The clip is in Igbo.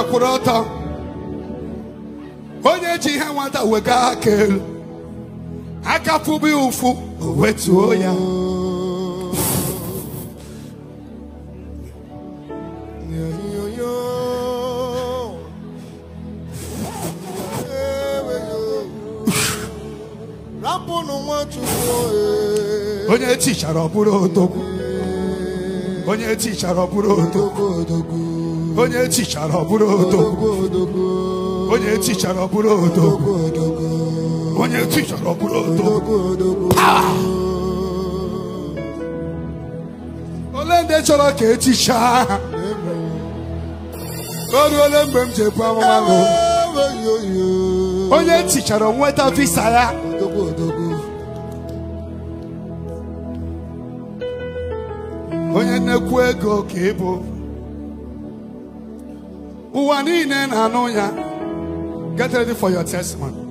kwụrụ ọtọ onye ji ihe nwata wega aka elu aka fụbụ ya ụfụ o wetuo ya rapụnụ nwachukwu ee. onye tichara ọ bụrụ odogwu onye tichara ọ bụrụ odogwu odogwu onye tichara ọ bụrụ odogwu odogwu onye tichara ọ bụrụ odogwu odogwu onye tichara ọ bụrụ odogwu odogwu ole ndị chọrọ ka etichaa ha o ruole mgbe m ji ebu amụma gụ eweyoyo onye tichara nweta visa ya odogwu odogwu onye nnekwu ego ka ịbụ ụwa niile na-anụ ya get ready for your testimony